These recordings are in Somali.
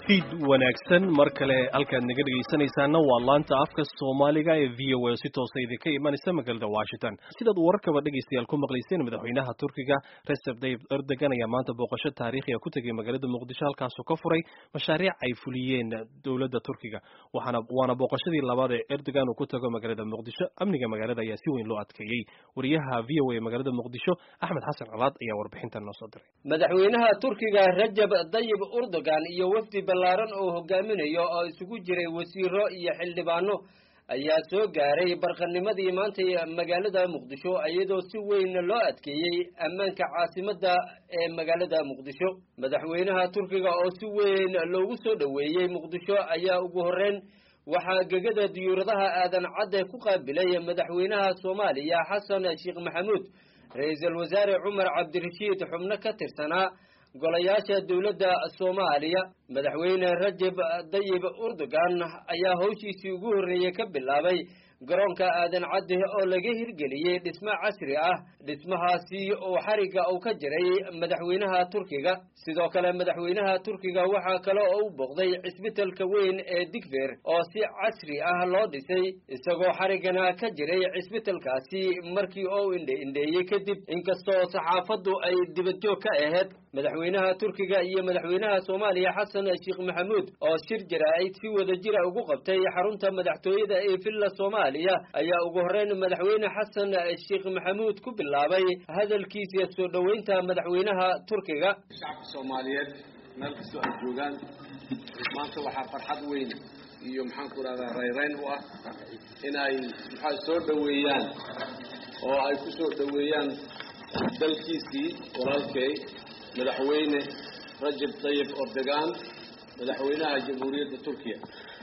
fiid wanaagsan mar kale halkaad naga dhegaysanaysaana waa laanta afka soomaaliga ee v o a si toosa idinka imanaysa magaalada washington sidaad wararkaba dhegaystayaal ku maqlayseen madaxweynaha turkiga recep tayyip erdogan ayaa maanta booqasho taariikhiga ku tegay magaalada muqdisho halkaasoo ka furay mashaariic ay fuliyeen dowladda turkiga waxaana waana booqashadii labaad ee erdogan uu ku tago magaalada muqdisho amniga magaalada ayaa si weyn loo adkeeyey wariyaha v o a magaalada muqdisho axmed xasan colaad ayaa warbixintan noo soo diray madaxweynaha turkiga rajab tayyib erdogan iyo wafdi ballaaran oo hogaaminayo oo isugu jiray wasiiro iyo xildhibaano ayaa soo gaaray barqanimadii maantay magaalada muqdisho iyadoo si weyn loo adkeeyey ammaanka caasimadda ee magaalada muqdisho madaxweynaha turkiga oo si weyn loogu soo dhoweeyey muqdisho ayaa ugu horreyn waxaa gegada diyuuradaha aadan cadde ku qaabilay madaxweynaha soomaaliya xasan sheekh maxamuud ra-iisul wasaare cumar cabdirashiid xubno ka tirsanaa golayaasha dowladda soomaaliya madaxweyne rajab tayyib erdogan ayaa howshiisii ugu horreeyey ka bilaabay garoonka aadan cadde oo laga hirgeliyey dhismo casri ah dhismahaasi oo xarigga uu ka jiray madaxweynaha turkiga sidoo kale madaxweynaha turkiga waxaa kale oo u booqday cisbitalka weyn ee digfer oo si casri ah loo dhisay isagoo xariggana ka jiray cisbitalkaasi markii uu indhe-indheeyey kadib inkastoo saxaafaddu ay dibadjoog ka ahayd madaxweynaha turkiga iyo madaxweynaha soomaaliya xasan sheekh maxamuud oo shir jaraa'id si wada jira ugu qabtay xarunta madaxtooyada ee villa soomaaliya ayaa ugu horreyn madaxweyne xasan sheekh maxamuud ku bilaabay hadalkiisa soo dhoweynta madaxweynaha turkiga shacabka soomaaliyeed meel kastoo ay joogaan maanta waxaa farxad weyn iyo maxaan ku rahdaa rayrayn u ah in ay maxaa soo dhoweeyaan oo ay ku soo dhoweeyaan dalkiisii walaalkay madaxweyne rajab tayyib erdogan madaxweynaha jamhuuriyadda turkiya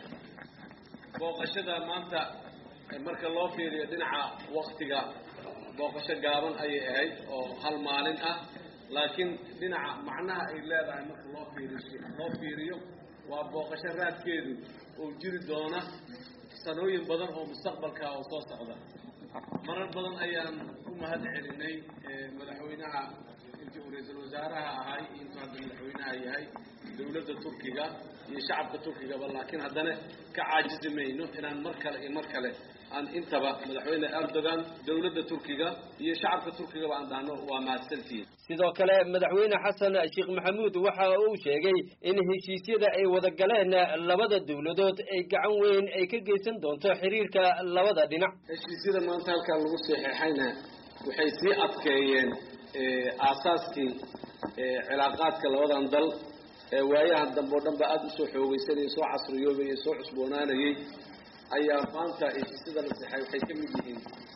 booqashada maanta marka loo fiiriyo dhinaca waktiga booqasho gaaban ayay ahayd oo hal maalin ah laakiin dhinaca macnaha ay leedahay marka loo fiiriyo loo fiiriyo waa booqasho raadkeedu oo jiri doona sanooyin badan oo mustaqbalka oo soo socda marar badan ayaan u mahad celinay madaxweynaha intii uu ra-iisul wasaaraha ahay intuu hadda madaxweynaha yahay dowladda turkiga iyo shacabka turkigaba laakiin haddana ka caajizi mayno inaan mar kale iyo mar kale aan intaba madaxweyne erdogan dowladda turkiga iyo shacabka turkigaba aan dhahno waa mahadsantihiin sidoo kale madaxweyne xasan sheekh maxamuud waxa uu sheegay in heshiisyada ay wada galeen labada dowladood ay gacan weyn ay ka geysan doonto xiriirka labada dhinac heshiisyada maanta halkaa lagu saxeexayna waxay sii adkeeyeen aasaaskii cilaaqaadka labadan dal ee waayahan dambe oo dhan ba aada usoo xoogeysanayay soo casriyoobayay soo cusboonaanayay ayaa maanta heshiisyada la sexay waxay ka mid yihiin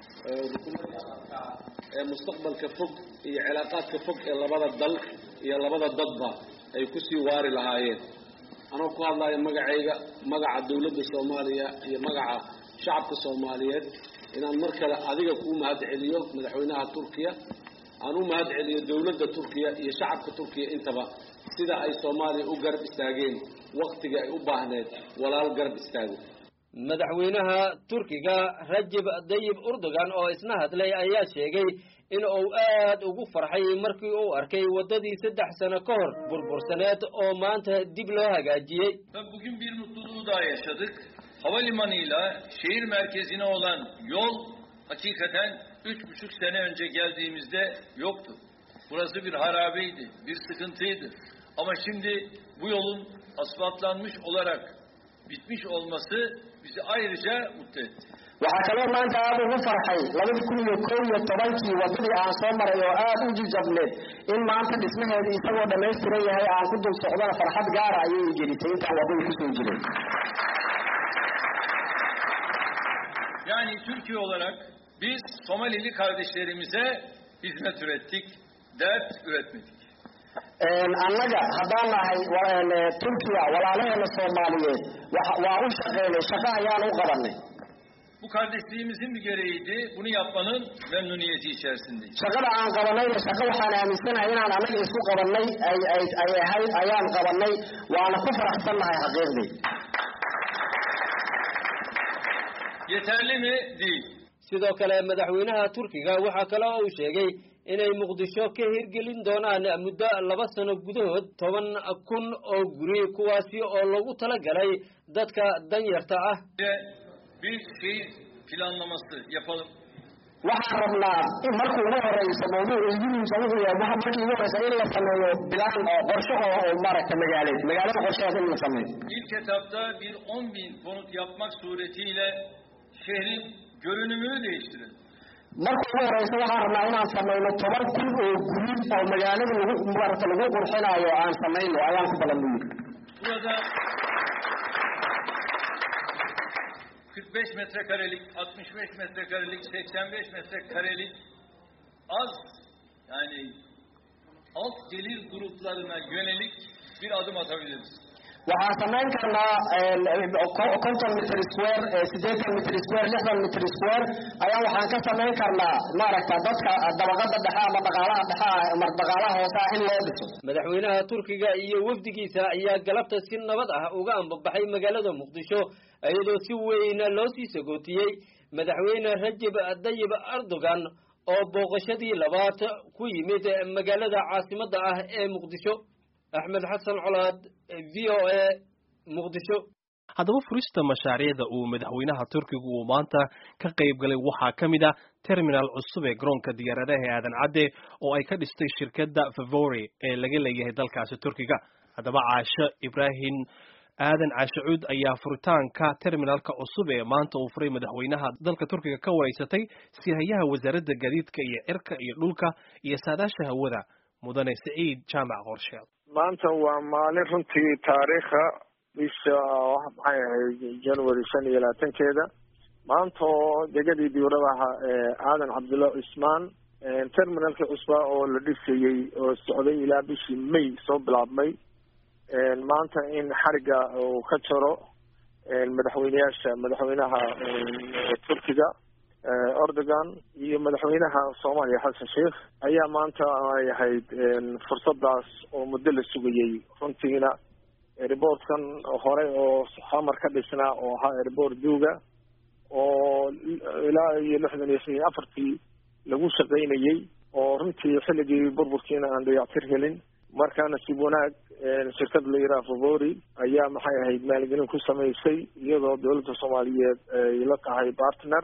rukumadka ee mustaqbalka fog iyo cilaaqaadka fog ee labada dal iyo labada dadba ay kusii waari lahaayeen anoo ku hadlayo magacayga magaca dowladda soomaaliya iyo magaca shacabka soomaaliyeed inaan mar kale adiga kuu mahad celiyo madaxweynaha turkiya aan u mahad celiyo dowladda turkiya iyo shacabka turkiya intaba sida ay soomaaliya u garab istaageen waktigii ay u baahneed walaal garab istaago madaxweynaha turkiga rajab tayyib erdogan oo isna hadlay ayaa sheegay in uu aad ugu farxay markii uu arkay waddadii saddex sano ka hor burbursaneed oo maanta dib loo hagaajiyey Bugün bir mutluluğu daha yaşadık. Havalimanıyla şehir merkezine olan yol hakikaten üç buçuk sene önce geldiğimizde yoktu. Burası bir harabeydi, bir sıkıntıydı. Ama şimdi bu yolun asfaltlanmış olarak bitmiş olması bizi ayrıca mutlu etti. waxaa kaloo maanta aada ugu farxay labada kun iyo kow iyo tobankii waddadii aan soo maray oo aada u jijabneed in maanta dhismaheeda isagoo dhammaystiran yahay aan ku dul socdana farxad gaara ayay gelisay intaan waddada kusoo jiray Yani Türkiye olarak biz Somalili kardeşlerimize hizmet ürettik, dert üretmedik. annaga haddaan nahay turkiya walaalaheena soomaaliyeed waa u shaqeynay shaqo ayaan u qabanay Bu kardeşliğimizin bir gereğiydi. Bunu yapmanın memnuniyeti içerisindeyiz. shaqada aan qabanayna shaqo waxaan aaminsanahay inaan annaga isku qabanay ay ay ay ahayd ayaan qabanay waana ku faraxsannahay xaqiiqdii Yeterli mi? Değil. sidoo kale madaxweynaha turkiga waxaa kale oo uu sheegay inay muqdisho ka hirgelin doonaan muddo laba sano gudahood toban kun oo guri kuwaasi oo loogu talagalay dadka danyarta ah bir şehir planlaması yapalım. waxaan rabnaa in markii ugu horeysa mawduuc idiinsa wuxuu yahay waxa markii ugu horeysa in la sameeyo bilaan oo qorshe oo oo maaragtay magaaleed magaalada qorsheheeda in la sameeyo İlk etapta bir 10 bin konut yapmak suretiyle şehrin görünümünü değiştirelim. marka ugu horeysa waxaan rabnaa inaan sameyno toban kun oo guri oo magaalada lagu maaragta lagu qurxinayo aan sameyno ayaan ku balan buyiri Burada 45 metrekarelik, 65 metrekarelik, 85 metrekarelik az yani alt gelir gruplarına yönelik bir adım atabiliriz. waxaan samayn karnaa konton mitr square siddeetan mitr square lixdan mitr square ayaa waxaan ka samayn karnaa maaragta dadka dabaqada dhexe ama dhaqaalaha dhexe ama dhaqaalaha hoose ah in loo dhiso madaxweynaha turkiga iyo wafdigiisa ayaa galabta si nabad ah uga ambabaxay magaalada muqdisho iyadoo si weyna loo sii sagootiyey madaxweyne rajab dayib erdogan oo booqashadii labaad ku yimid magaalada caasimadda ah ee muqdisho axmed xasan colaad v o a muqdisho haddaba furista mashaariicda uu madaxweynaha turkiga uu maanta ka qayb galay waxaa ka mid ah terminal cusub ee garoonka diyaaradaha ee aadan cadde oo ay ka dhistay shirkadda favori ee laga leeyahay dalkaasi turkiga haddaba caasho ibraahim aadan caashacuud ayaa furitaanka terminalka cusub ee maanta uu furay madaxweynaha dalka turkiga ka wareysatay sihayaha wasaaradda gaadiidka iyo cirka iyo dhulka iyo saadaasha hawada mudane siciid jaamac qorsheed maanta waa maalin runtii taariikha bisha maxay ahayd january shan iyo labaatankeeda maanta oo degadii diuradaha aadan cabdulla cismaan terminalkii cusba oo la dhisayey oo socday ilaa bishii may soo bilaabmay maanta in xariga uu ka jaro madaxweyneyaasha madaxweynaha turkiga erdogan iyo madaxweynaha soomaaliya xasan sheikh ayaa maanta ay ahayd fursadaas oo muddo la sugayey runtiina airboortkan hore oo xamar ka dhisnaa oo ahaa airboort duuga oo ilaa iyo lixdan iyo shan iyo afartii lagu shaqaynayey oo runtii xilligii burburkiina aan dayactir helin markaa nasiib wanaag shirkad la yidhaha favori ayaa maxay ahayd maalgelin ku samaysay iyadoo dowladda soomaaliyeed ay la tahay partner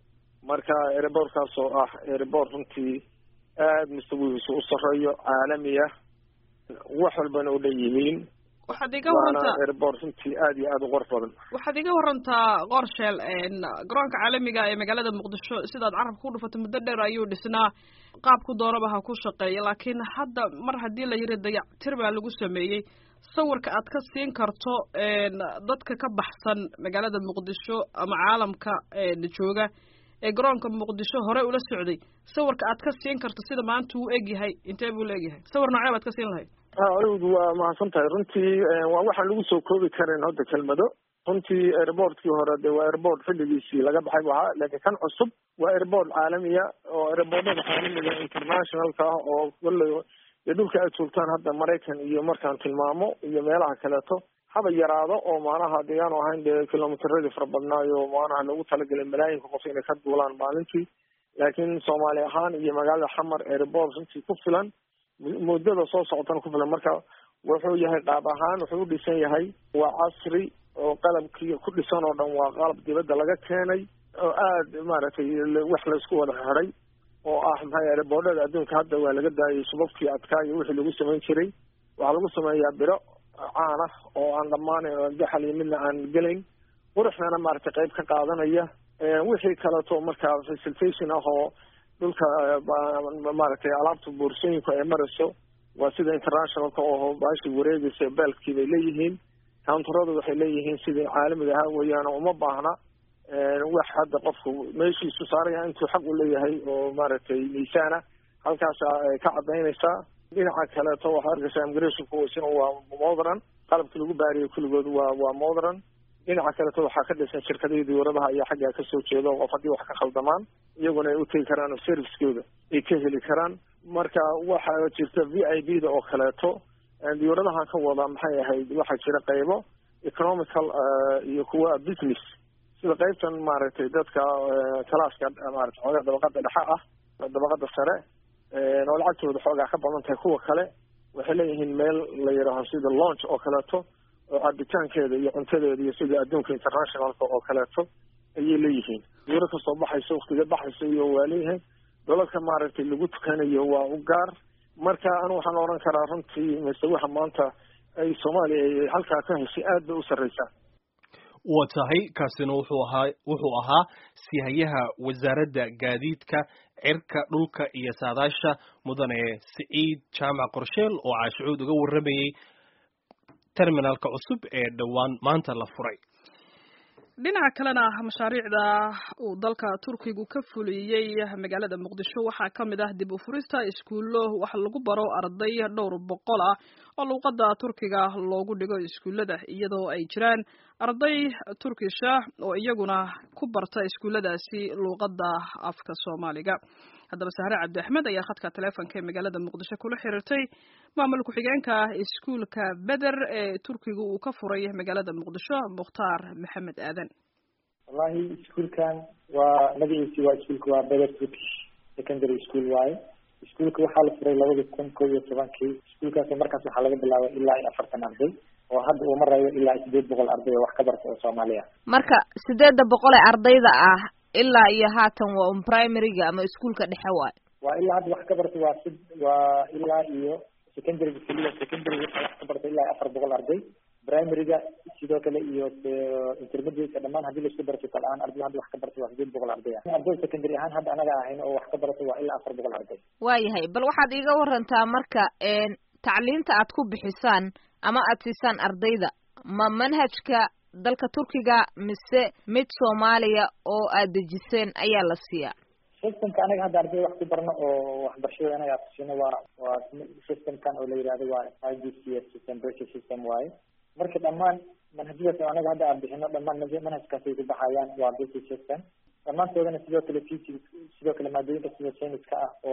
marka airboortkaas oo ah airboort runtii aada mustawihiisu u sareeyo caalami ah wax walbana u dhan yihiin waxaad iga warantaa airboort runtii aada iyo aada u qurux badan waxaad iga warantaa qorsheel garoonka caalamiga ee magaalada muqdisho sidaad carabka ku dhufatay muddo dheer ayuu dhisnaa qaabku doonaba ha ku shaqeeya laakiin hadda mar haddii la yiri dayactir baa lagu sameeyey sawirka aad ka siin karto dadka ka baxsan magaalada muqdisho ama caalamka jooga ee garoonka muqdisho hore ula socday sawirka aad ka siin karto sida maanta uu egyahay intee buu la egyahay sawir noocee baad ka siin lahayd adigu waa mahadsan tahay runtii waa waxaan lagu soo koobi karin hadda kelmado runtii airboortkii hore de waa airboort xilligiisii laga baxay bu ahaa laakiin kan cusub waa airboort caalamiya oo airboortada caalamiga internationalka ah oo wallay dee dhulka aad joogtaan hadda maraykan iyo markaan tilmaamo iyo meelaha kaleeto haba yaraado oo maanaha dee aanu ahayn dee kilomitradii fara badnaayo maanaha lagu talagelay malaayinka qof inay ka duulaan maalintii laakiin soomaali ahaan iyo magaalada xamar airboort runtii ku filan muddada soo socotana ku filan marka wuxuu yahay qaab ahaan wuxuu u dhisan yahay waa casri oo qalabkii ku dhisan oo dhan waa qalab dibadda laga keenay oo aada maaragtay wax laysku wada xiday oo ah maxay airboordhada adduunka hadda waa laga daayay subabkii adkaa iyo wixii lagu samayn jiray waxaa lagu sameeyaa biro caan ah oo aan dhammaanayn oo daxal iyo midna aan gelayn quruxdana maaragtay qayb ka qaadanaya wixii kaleeto markaa facilitation ah oo dhulka maaragtay alaabta boorsooyinku ay marayso waa sida internationalka oo baashi wareegaysa beelkii bay leeyihiin counteradu waxay leeyihiin sidii caalamiga ahaa weeyaan uma baahna wax hadda qofku meeshiisu saaraya intuu xaq u leeyahay oo maaragtay miisaana halkaasa ay ka cadaynaysaa dhinaca kaleeto waxaa arkaysaa immigrationku isna waa modern qalabkii lagu baariyay kulligood waa waa modern dhinaca kaleeto waxaa ka dhisan shirkadihii diyauradaha ayaa xaggaa kasoo jeeda qof haddii wax ka khaldamaan iyaguna ay utegi karaan oo servicekooda ay ka heli karaan marka waxaa jirta v i b da oo kaleeto diyauradahan ka wada maxay ahayd waxaa jira qaybo economical iyo kuwa business sida qaybtan maaragtay dadka calaaska maarata xoogaa dabaqada dhexe ah dabaqada sare oo lacagtooda xoogaa ka badan tahay kuwa kale waxay leeyihiin meel la yidhaaho sida launch oo kaleeto oo cabitaankeeda iyo cuntadeeda iyo sida adduunka internationalka oo kaleeto ayay leeyihiin wiro kasoo baxayso waktiga baxayso iyo waa leeyihiin doladka maaragtay lagu tukanayo waa u gaar marka anu waxaan odhan karaa runtii mise waxa maanta ay soomaaliya ay halkaa ka heshay aad bay u sarreysaa waa tahay kaasina wuxuu ahaa wuxuu ahaa sihayaha wasaaradda gaadiidka cirka dhulka iyo saadaasha mudane siciid jaamac qorsheel oo caashicuud uga warramayey terminalka cusub ee dhowaan maanta la furay dhinaca kalena mashaariicda uu dalka turkigu ka fuliyey magaalada muqdisho waxaa ka mid ah dib u furista iskuullo wax lagu baro arday dhowr boqol ah oo luuqadda turkiga loogu dhigo iskuullada iyadoo ay jiraan arday turkisha oo iyaguna ku barta iskuulladaasi luuqadda afka soomaaliga haddaba sahre cabdi axmed ayaa khadka taleefonka ee magaalada muqdisho kula xiriirtay maamul ku-xigeenka iskuulka beder ee turkiga uu ka furay magaalada muqdisho mukhtaar maxamed aadan wallahi iskuulkan waa magaciisi waa iskuulka waa beder turkish secondary school waaye iskuulka waxaa la furay labada kun kob iyo tobankii iskuulkaas markaas waxaa laga bilaabay ilaa iyo afartan arday oo hadda uu marayo ilaa sideed boqol arday oo wax ka barta oo soomaaliya marka sideedda boqol ee ardayda ah ilaa iyo haatan waa un primaryga ama iskuulka dhexe waayo waa ilaa hadda wax ka barta waa si waa ilaa iyo secondaryga keliya secondaryga waxaa wax ka barta ilaa iyo afar boqol arday primaryga sidoo kale iyo intermediateka dhamaan hadii laisku daro total ahaan arday hadda wax ka barta waa sideed boqol arday ah arday secondary ahaan hadda anaga ahayn oo wax ka barata waa ilaa afar boqol arday waayahay bal waxaad iiga warantaa marka tacliinta aad ku bixisaan ama aad siisaan ardayda ma manhajka dalka turkiga mise mid soomaaliya oo aad dejiseen ayaa la siiyaa systemka anaga hadda arday wax ku barno oo waxbarashada anaga aan kusino waa waa systemkan oo la yidhahdo waa i d c s system british system waaye marka dhammaan manhajyadaas oo anaga hadda aan bixino dhammaan manhajkaasay ku baxayaan waa british system dhammaantoodana sidoo kale physics sidoo kale maadooyinka sida scienceska ah oo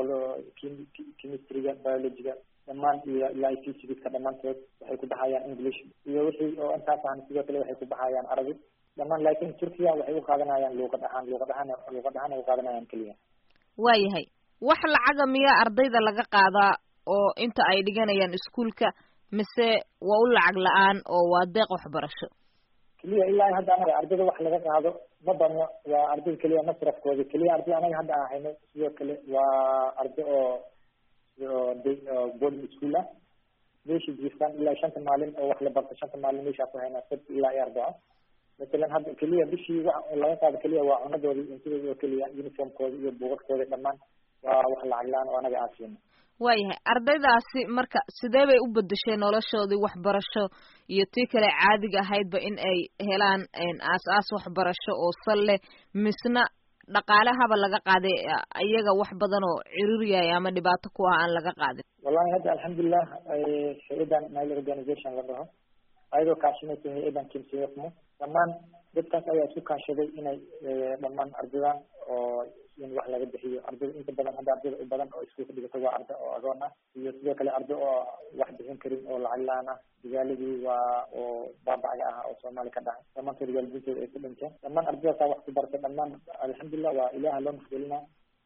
chemistryga biologyga dhammaan iyo ilaa i physicska dhammaantood waxay ku baxayaan english iyo wixii oo intaas ahna sidoo kale waxay ku baxayaan arabic dhammaan laakin turkiya waxay u qaadanayaan luuqad ahaan luuqad ahaan luuqad ahaan ay u qaadanayaan keliya waayahay wax lacaga miyaa ardayda laga qaadaa oo inta ay dhiganayaan iskuulka mise waa u lacag la-aan oo waa deeq waxbarasho keliya ilaa hadda anaga ardayda wax laga qaado ma badno waa arday keliya masrafkooda keliya arday anaga hadda aan hayno sidoo kale waa arday oo oo boarding school ah meesha jiiftaan ilaa shanta maalin oo wax la barto shanta maalin meeshaa ku haynaa sabti ilaa iyo arbaco masalan hadda keliya bishii wax laga qaado keliya waa cunadoodii cuntadooda oo keliya uniformkooda iyo buugaskooda dhammaan waa wax lacag la-aan oo anaga aan siino waayahay ardaydaasi marka sidee bay u bedeshay noloshoodii waxbarasho iyo tii kale caadiga ahaydba in ay helaan aas-aas waxbarasho oo sal leh misna dhaqaalahaba laga qaaday iyaga wax badan oo ciriiryahay ama dhibaato ku ah aan laga qaadin wallahi hadda alxamdulilah hay-adan nile organization la dhaho ayadoo kaashinaysa hay-adan kimsiyafmo dhammaan dadkaas ayaa isku kaashaday inay dhammaan ardadan oo in wax laga bixiyo ardayda inta badan hadda ardayda u badan oo iskuulka dhigata waa arday oo agoon ah iyo sidoo kale arday oo wax bixin karin oo lacag la-aan ah magaaladii waa oo baabacga ah oo soomaali ka dhacay dhammaantood waalidiintooda ay ku dhinteen dhammaan ardaydaasa wax ku bartay dhammaan alxamdulilah waa ilaha loo maxgelina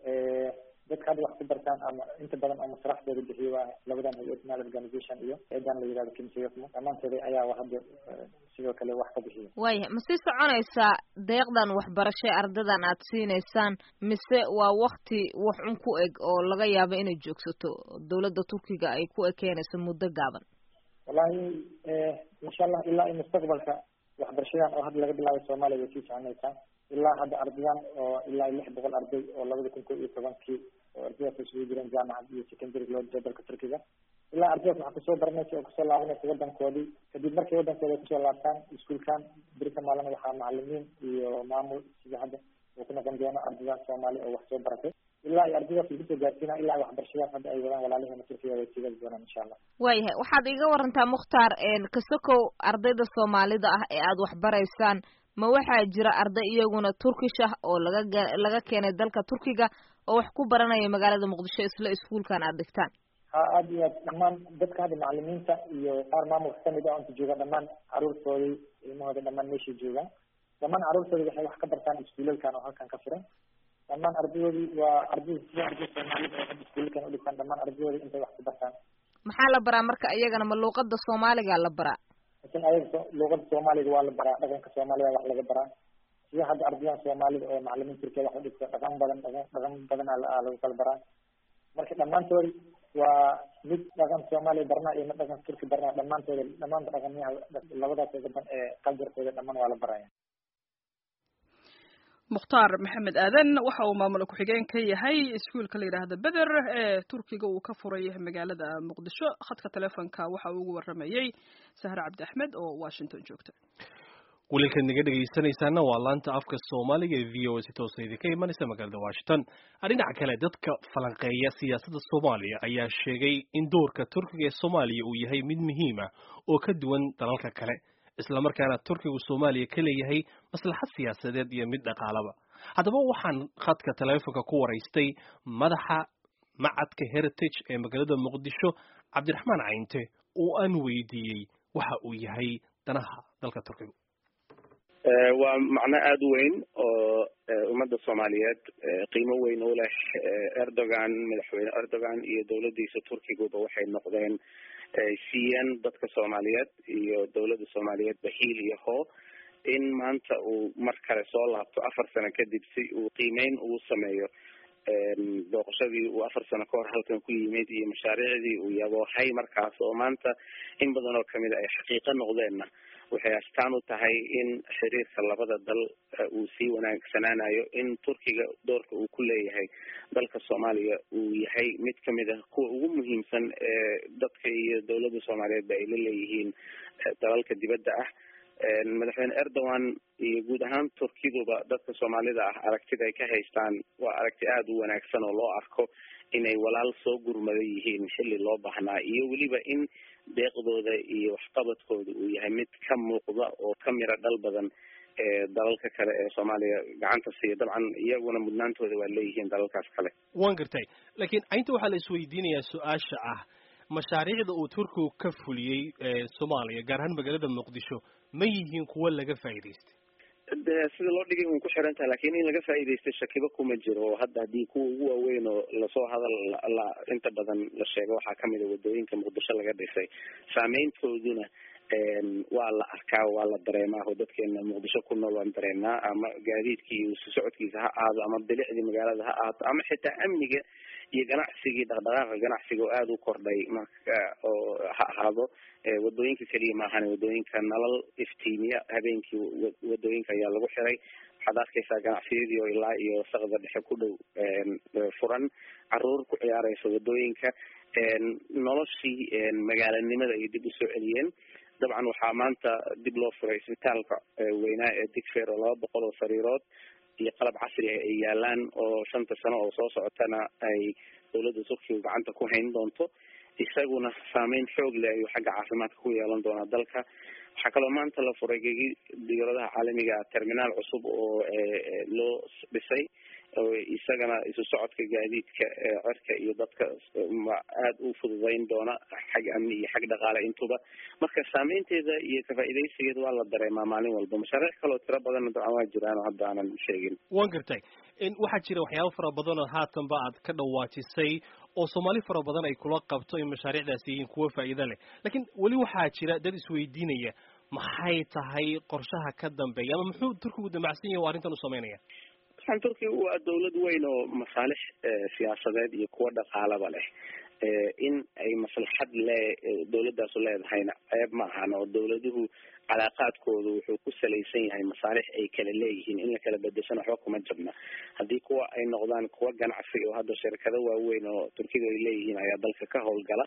dadka hadda wax ku bartaan ama inta badan oo masraxdooda bixiyo waa labadan hay-ad nal organization iyo hay-adan la yihahdo kimsiyafmo dhammaantooda ayaa hadda sidoo kale wax ka bixiyo waayahay ma sii soconaysaa deeqdan waxbarashay ardadan aad siinaysaan mise waa wakti wax un ku eg oo laga yaabo inay joogsato dawladda turkiga ay ku ekeenayso muddo gaaban wallahi insha allah ilaa iyo mustaqbalka waxbarashadan oo hadda laga bilaabay soomaaliya way sii soconaysaa ilaa hadda ardadan oo ilaa iyo lix boqol arday oo labada kun ko iyo tobankii oo ardaydaas isugu jireen jaamacad iyo secondary loo jiro dalka turkiga ilaa ardaydaas waxaa kusoo baranaysa oo kusoo laabanaysa wadankoodii kadib markay wadankooda ay kusoo laabtaan iskuulkan berita maalina waxaa macalimiin iyo maamul sida hadda uu ku noqon doono ardadan soomaali oo wax soo baratay ilaa iyo ardaydaas lagu soo gaarsiina ilaa waxbarashadaas hadda ay wadaan walaaliheena turkiga way sii wadi doonaan insha allah waayahay waxaad iga warantaa mukhtaar kasokow ardayda soomaalida ah ee aada waxbaraysaan ma waxaa jira arday iyaguna turkish ah oo laga laga keenay dalka turkiga oo wax ku baranaya magaalada muqdisho isla iskuulkan aada dhigtaan ha aada iyo aad dhammaan dadka hadda macalimiinta iyo qaar maamulka kamid ah inta jooga dhammaan caruurtoodii ilmahooda dhammaan meeshay joogaan dhammaan caruurtooda waxay wax ka bartaan iskuulalkan oo halkan ka furan dhammaan ardayoodii waa ardayda sida arday soomaalida oo hadda iskuulkan u dhigtaan dhammaan ardayoodii intay wax ku bartaan maxaa la baraa marka iyagana ma luuqada soomaaliga la baraa laakiin ayaga luuqada soomaaliga waa la baraa dhaqanka soomaalida wax laga baraa sida hadda ardayan soomaalida oo macalimiin turkiya wax u dhigta dhaqan badan dhaqan dhaqan badan aa lagu kala baraa marka dhammaantoodi waa mid dhaqan soomaaliya barnaa iyo mid dhaqan turki barnaa dhammaantooda dhammaanta dhaqamiyaha labadaas gaban ee qaljarkooda dhammaan waa la baraya mukhtaar maxamed aadan waxa uu maamul ku-xigeen ka yahay iskuulka la yidhaahda beder ee turkiga uu ka furay magaalada muqdisho khadka telefonka waxa uu ugu waramayey sahre cabdi axmed oo washington joogta waliilkaad naga dhegaysanaysaana waa laanta afka soomaaliga ee v o a si toosa idinka imanaysa magaalada washington dhinaca kale dadka falanqeeya siyaasadda soomaaliya ayaa sheegay in doorka turkiga ee soomaaliya uu yahay mid muhiima oo ka duwan dalalka kale islamarkaana turkigu soomaaliya ka leeyahay maslaxad siyaasadeed iyo mid dhaqaalaba haddaba waxaan khadka teleefonka ku waraystay madaxa macadka heritage ee magaalada muqdisho cabdiraxmaan cayinte oo aan weydiiyey waxa uu yahay danaha dalka turkiga waa macno aada u weyn oo ummadda soomaaliyeed qiimo weyn u leh erdogan madaxweyne erdogan iyo dowladdiisa turkiguba waxay noqdeen siiyeen dadka soomaaliyeed iyo dowladda soomaaliyeed bahiil iyo hoo in maanta uu mar kale soo laabto afar sano kadib si uu qiimeyn ugu sameeyo booqashadii uu afar sano ka hor halkan ku yimid iyo mashaariicdii uu yaboohay markaas oo maanta in badan oo kamid ay xaqiiqo noqdeenna waxay astaan u tahay in xiriirka labada dal uu sii wanaagsanaanayo in turkiga doorka uu ku leeyahay dalka soomaaliya uu yahay mid kamid ah kuwa ugu muhiimsan ee dadka iyo dowladda soomaaliyeedba ay la leeyihiin dalalka dibadda ah madaxweyne erdogan iyo guud ahaan turkiduba dadka soomaalida ah aragtida ay ka haystaan waa aragti aada u wanaagsan oo loo arko inay walaal soo gurmada yihiin xilli loo baahnaa iyo weliba in deeqdooda iyo waxqabadkooda uu yahay mid ka muuqda oo ka miro dhal badan ee dalalka kale ee soomaaliya gacanta siiya dabcan iyaguna mudnaantooda waa leeyihiin dalalkaas kale waan gartay laakiin aynta waxaa la isweydiinayaa su-aasha ah mashaariicda uu turkigu ka fuliyey soomaaliya gaar ahaan magaalada muqdisho ma yihiin kuwo laga faa'iidaystay de sida loo dhigay un ku xiran tahay lakin in laga faa'iidaystay shakiba kuma jiro oo hadda haddii kuwa ugu waaweyn oo lasoo hadal la inta badan la sheego waxaa kamid a wadooyinka muqdisho laga dhisay saameyntooduna waa la arkaa waa la dareemaa oo dadkeena muqdisho ku nool waan dareemnaa ama gaadiidkii iyo isu socodkiisa ha ahaado ama bilicdii magaalada ha ahaato ama xitaa amniga iyo ganacsigii dhaqdhaqaaqa ganacsiga oo aada u kordhay marka oo ha ahaado wadooyinka keliya maahane wadooyinka nalal iftiimiya habeenkii wadooyinka ayaa lagu xiray waxaad arkaysaa ganacsiyadii oo ilaa iyo saqda dhexe ku dhow furan caruur ku ciyaareysa wadooyinka noloshii magaalanimada ay dib usoo celiyeen dabcan waxaa maanta dib loo furay isbitaalka weynaa ee digfeer oo laba boqol oo sariirood iyo qalab casri ah ay yaalaan oo shanta sano oo soo socotana ay dowladda turkiga gacanta ku hayn doonto isaguna saameyn xoog leh ayuu xagga caafimaadka ku yeelan doonaa dalka waxaa kaloo maanta la furay gegi diyaaradaha caalamiga terminaal cusub oo loo dhisay isagana isu socodka gaadiidka cerka iyo dadka aada u fududeyn doona xag amni iyo xag dhaqaale intuba marka saameynteeda iyo kafaaidaysigeeda waa la dareemaa maalin walba mashaariic kaloo tiro badanna dabcan waa jiraan oo hadda aanan sheegin waan gartay waxaa jira waxyaaba fara badan oo haatanba aad ka dhawaajisay oo soomaali fara badan ay kula qabto in mashaariicdaasi yihiin kuwo faa'iido leh laakiin weli waxaa jira dad isweydiinaya maxay tahay qorshaha ka dambeeya ama muxuu turkigu damacsan yahay oo arrintan u sameynaya waxaan turkiga waa dawlad weyn oo masaalix siyaasadeed iyo kuwo dhaqaalaba leh in ay maslaxad le dawladaasu leedahayna ceeb ma ahan oo dawladuhu calaaqaadkoodu wuxuu ku salaysan yahay masaalix ay kala leeyihiin in la kala bedeshana waxba kuma jabna haddii kuwa ay noqdaan kuwa ganacsi oo hadda shirkado waaweyn oo turkiga ay leeyihiin ayaa dalka ka howlgala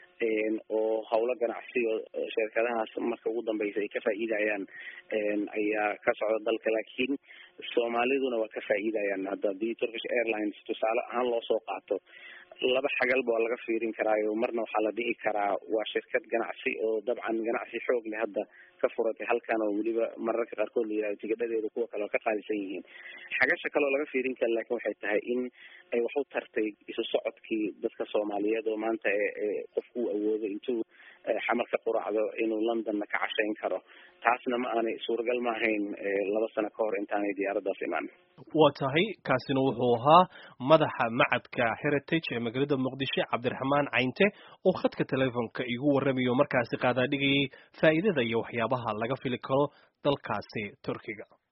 oo hawlo ganacsi oo shirkadahaas marka ugu dambeysa ay ka faa'iidayaan ayaa ka socda dalka laakiin soomaaliduna waa ka faa'iidayaan hadda hadii turkish airlines tusaale ahaan loo soo qaato laba xagalba waa laga fiirin karaayo marna waxaa la dhihi karaa waa shirkad ganacsi oo dabcan ganacsi xoog leh hadda ka furatay halkan oo weliba mararka qaarkood la yihahdo tigadhadeeda kuwa kale oo ka qaalisan yihiin xagasha kale oo laga fiirin kara laakin waxay tahay in ay wax u tartay isu socodkii dadka soomaaliyeed oo maanta qofku uu awoodo intuu xamarka quracdo inuu londonna ka cashayn karo taasna ma aanay suuragal ma ahayn laba sano ka hor intaanay diyaaraddaas imaan waa tahay kaasina wuxuu ahaa madaxa macadka heritage ee magaalada muqdisho cabdiraxmaan caynte oo khadka telefonka igu warramayo markaasi qaadaa dhigayay faa'iidada iyo waxyaabaha laga fili karo dalkaasi turkiga